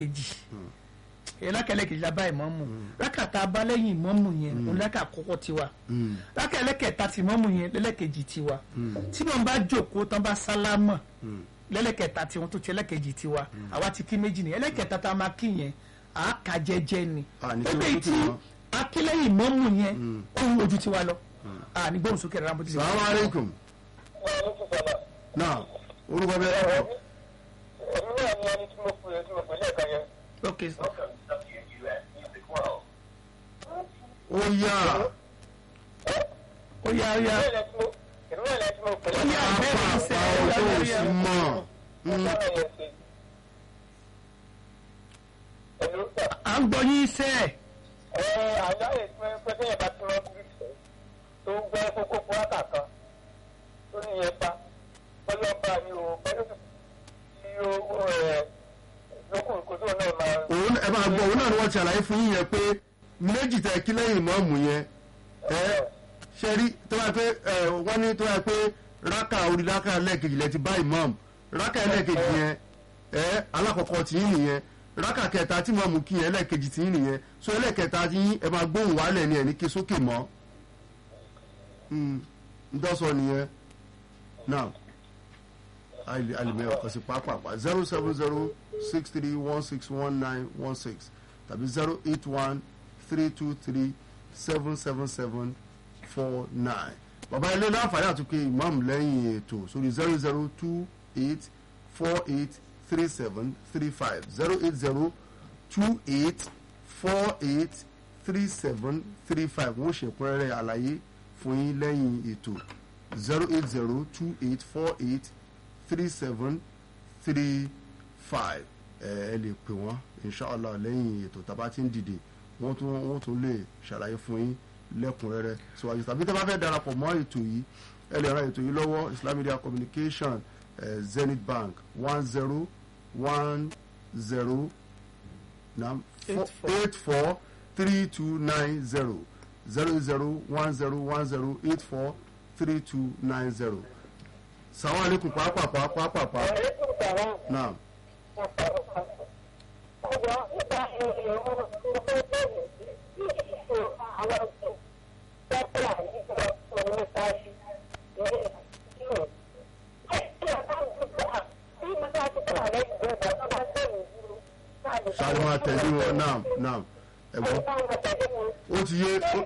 kejì ẹlẹ́kẹ̀lẹ́kejì la bá ìmọ̀mù rákàtà abálẹ́yìn ìmọ̀mù yẹn òun lẹ́kà àkọ́kọ́ tiwa rákẹ̀lẹ́kẹ̀ta ti ìmọ̀mù yẹn lẹ́lẹ́kejì tiwa tí wọ́n bá jókòó tán bá sálámọ̀ lẹ́lẹ́kẹ̀ta tiwọn tó ti ẹlẹ́kejì tiwa àwa ti kí méjì ni ẹlẹ́kẹ̀ta tá a máa kí yẹn à á kà jẹ́jẹ́ ni Ah, ní kí ẹgbẹ́ wọ́n tí tó akílẹ́yìn ìmọ̀mù yẹn ohun ojú tiwa lọ à ní gbóhùn sókè rárá bó ti ṣe. salamu aleykum náà orúkọ bẹ́ẹ̀ ẹ̀ èmi náà ni ẹni tí mo pè é tí mo pè lẹ́ẹ̀kan yẹn. ok sir. ó yá ó yá ó yá èmi náà tí mo èmi náà tí mo pè ó yá lẹ́ẹ̀kan bẹ́ẹ̀ ni sẹ́ apá ó yá ọjọ́ ó yá. òsì mọ̀ yẹn ṣe. Ẹ̀lú sà. à ń gbọ́ yín sẹ́ ẹ̀. Ẹ àná yẹn tí wọ́n pẹ́ sẹ́yìn bá ti rán bí tó ń gbọ́ kókó fúrákà kan tó ní yẹn pa ọlọ́ba ni o pẹ̀lú tí ó ẹ̀ lókùn kó tó náà máa. òun ẹ máa gbọ́ òun náà ni wọ́n ti àlàyé fún yín yẹn pé méjì tẹ kí lẹ́yìn ìmọ̀ọ́mù yẹn ẹ ṣe rí tó bá pé ẹ wọ́n ní tó bá pé rákà orí rákà lẹ́ẹ̀kejì lẹ ti bá ìmọ̀ọ́mù rákà lẹ́ẹ̀kejì yẹn ẹ alákọ̀ọ́kọ́ tí yín nìyẹn rákà kẹta tí mọ̀ọ́mù kí yẹn lẹ́ẹ̀kejì tí yín nìyẹn so ẹlẹ́ẹ̀kẹta tí yín ẹ máa gbóhùn wálẹ̀ ni ẹ̀ ní ké sókè mọ́ ntọ́sọ nìyẹn now alimẹ ọkọ sí pápápá zero seven zero six three one six one nine one six tàbí zero eight one three two three seven seven seven four nine bàbá ilé láǹfààní àtúnkè imam lẹ́yìn ètò sórí zero zero two eight four eight three seven three five zero eight zero two eight four eight three seven three five wọ́n ṣe ẹ̀kúnrẹ́rẹ́ àlàyé fún yín lẹ́yìn ètò zero eight zero two eight four eight three seven three five ẹ ẹ lè pè wọ́n inshallah lẹ́yìn ètò tàbá tí ń dìde wọ́n tún wọ́n tún lè ṣàlàyé fún yín lẹ́kùnrẹ́rẹ́ síwájú tàbí tẹ́ bá fẹ́ darapọ̀ mọ́ ètò yìí ẹ lè ra ètò yìí lọ́wọ́ Islam Media Communication eh, Zenith Bank one zero one zero nam Eight four. eight four three two nine zero zero zero one zero one zero eight four three two nine zero. sàwọn àlékún pàápàá pàápàá Ẹ̀rẹ́kùn tàwọn náà ọjọ́ nípa ìrìn òun ló fẹ́ bẹ̀rẹ̀ sí ìṣòro àwọn ọ̀sẹ̀ pẹ́pẹ́ àyíká òun nípa ṣe ìrìn ìṣòro. Kí ọ̀gá ìgbà tí mo bá ti kọ́ àlẹ́ ìgbà tó bá bẹ̀rẹ̀ dúró. sáré máa tẹ̀lé wọn náà náà ẹ̀gbọ́n ó ti yé ó-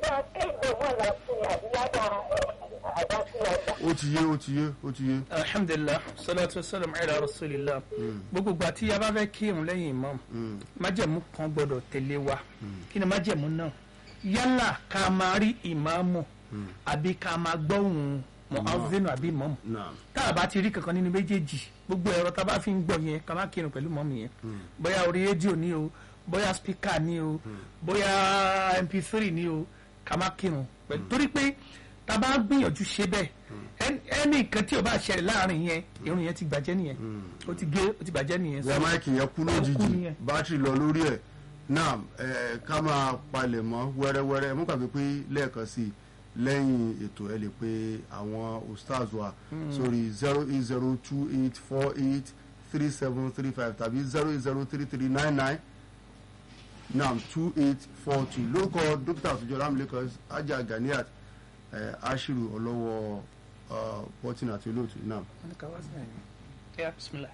ó ti yé ó ti yé ó ti yé alhamdulilah salatu wasalam ala rasulillah gbogbo ìgbà tí a bá fẹ́ kírun lẹ́yìn imam májẹ̀mú kan gbọ́dọ̀ tẹ̀lé wa kí ni májẹ̀mú náà yálà ká máa rí ìmáàmù àbí ká máa gbọ́hùn mu'adhdhin àbí imam náà tá a bá ti rí kankan nínú méjèèjì gbogbo ẹ̀rọ tá a bá fi ń gbọ́ yẹn ká má kírun pẹ̀lú mọ́mù yẹn bóyá orí rédíò ni o bóyá spíkà ni o bóyá mp3 ni o ká má kírun pẹ̀lú torí pé tá a bá gbìyànjú ṣe bẹ́ẹ̀ ẹn- ẹnì kan tí o bá ṣẹlẹ̀ láàrin yẹn irun yẹn ti bàjẹ́ nìyẹn o ti gé o ti bàjẹ́ nìyẹn wọ́n máìkì yẹn kú Ó kú lójijì nìyẹn. bátìrì lọ lórí ẹ̀ náà ẹ̀ ká máa palẹ̀ mọ́ wẹ́rẹ́wẹ́rẹ́ mú gbàgbé pé lẹ́ẹ̀kan sí i lẹ́yìn ètò ẹ lè pe àwọn ustaz wa sórí zero eight zero two eight four eight three seven three five tàbí zero eight zero three three nine nine nam two eight four two lórúkọ dókítà àtúnjọ lámìlẹ́kọ̀ ajá ganiat ẹ̀ ashiru ọlọ́wọ́ bọ́tìn àti olóòtú nam. Yeah, bismillah.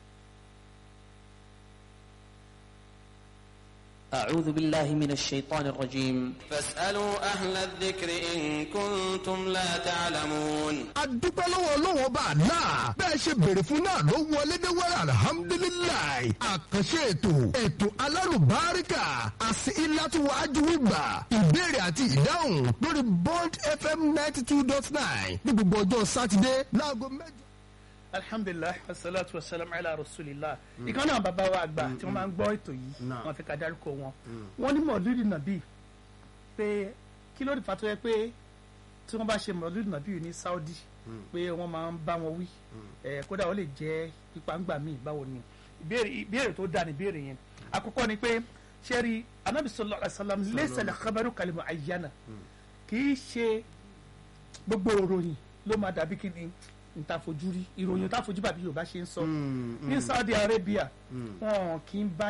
أعوذ بالله من الشيطان الرجيم فاسألوا أهل الذكر إن كنتم لا تعلمون adúpẹ́ lọ́wọ́ ọlọ́wọ́ bá a náà bẹ́ẹ̀ ṣe béèrè fún náà ló wọlé dé wẹ́rẹ́ alihamudulilayi àkànṣe ètò ètò alárùbáríkà àti ìlàtúwájú wígbà ìbéèrè àti ìdáhùn lórí bond fm ninety two dot nine ní gbogbo ọjọ́ sátidé láago mẹ́jọ. alhamdulilah wasalaatu wasalaam ala rasulillah ìkan náà bàbá wa àgbà tí wọ́n máa ń gbọ́ ètò yìí Náà. wọ́n fi ká dárúkọ wọn wọ́n ní mọ̀lúdì nàbí pé kí ló dé fa tó yẹ pé tí wọ́n bá ṣe mọ̀lúdì nàbí ní saudi pé wọ́n máa ń bá wọn wí ẹ̀ kódà ó lè jẹ́ pípa míì báwo ni ìbéèrè ìbéèrè tó dáa ní ìbéèrè yẹn àkọ́kọ́ ni pé sẹ́rí anabi sallallahu alaihi wasallam laysa al-khabaru kal-mu'ayyana kì í ṣe gbogbo òròyìn ló máa dàbí kí ni níta fojú rí ìròyìn tá fojú bàbí yorùbá ṣe ń sọ Mm, ní mm. saudi arabia Mm. wọn kì í bá